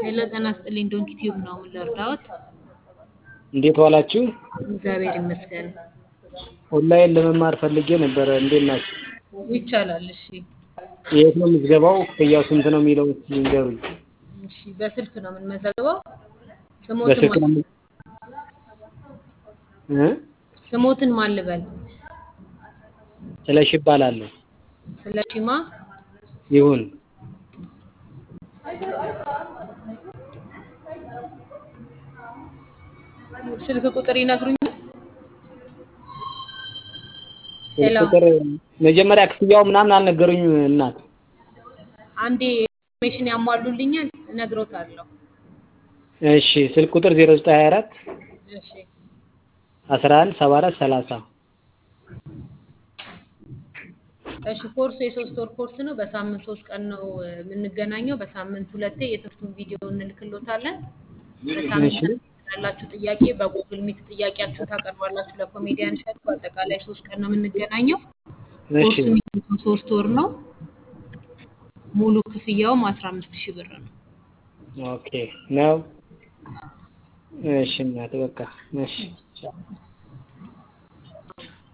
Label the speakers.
Speaker 1: ሄሎ ጤና ይስጥልኝ ዶንኪ ቲዩብ ነው ምን ልርዳዎት?
Speaker 2: እንዴት ዋላችሁ?
Speaker 1: እግዚአብሔር ይመስገን
Speaker 2: ኦንላይን ለመማር ፈልጌ ነበረ። እንዴት ናችሁ?
Speaker 1: ይቻላል። እሺ
Speaker 2: የት ነው ምዝገባው? ክፍያው ስንት ነው የሚለው እስኪ ንገሩኝ።
Speaker 1: እሺ በስልክ ነው የምንመዘግበው። ስሞትን
Speaker 2: በስልክ ነው
Speaker 1: ማን
Speaker 2: የሚ- እ?
Speaker 1: ስሞትን ማን ልበል?
Speaker 2: ስለሺ እባላለሁ።
Speaker 1: ስለ ሺማ
Speaker 2: ይሁን
Speaker 1: ስልክ ቁጥር ይነግሩኛል?
Speaker 2: ስልክ
Speaker 1: ሄሎ
Speaker 2: ቁጥር መጀመሪያ ክፍያው ምናምን አልነገሩኝም እናት።
Speaker 1: አንዴ ኢንፎርሜሽን ያሟሉልኛል እነግሮታለሁ።
Speaker 2: እሺ ስልክ ቁጥር 0924
Speaker 1: እሺ
Speaker 2: 11 74 30
Speaker 1: እሺ ኮርሱ የሶስት ወር ኮርስ ነው። በሳምንት ሶስት ቀን ነው እ, የምንገናኘው። በሳምንት ሁለቴ የትምህርቱን ቪዲዮ እንልክሎታለን። በሳምንት
Speaker 2: እሺ
Speaker 1: ያላችሁ ጥያቄ በጉግል ሚት ጥያቄያችሁን ታቀርባላችሁ ለኮሜዲያን እሸቱ። በአጠቃላይ ሶስት ቀን ነው የምንገናኘው።
Speaker 2: እሺ
Speaker 1: ኮርሱ የሚሆነው ሶስት ወር ነው። ሙሉ ክፍያውም አስራ አምስት ሺህ ብር ነው።
Speaker 2: ኦኬ ነው። እሺ እናት በቃ እሺ ቻው።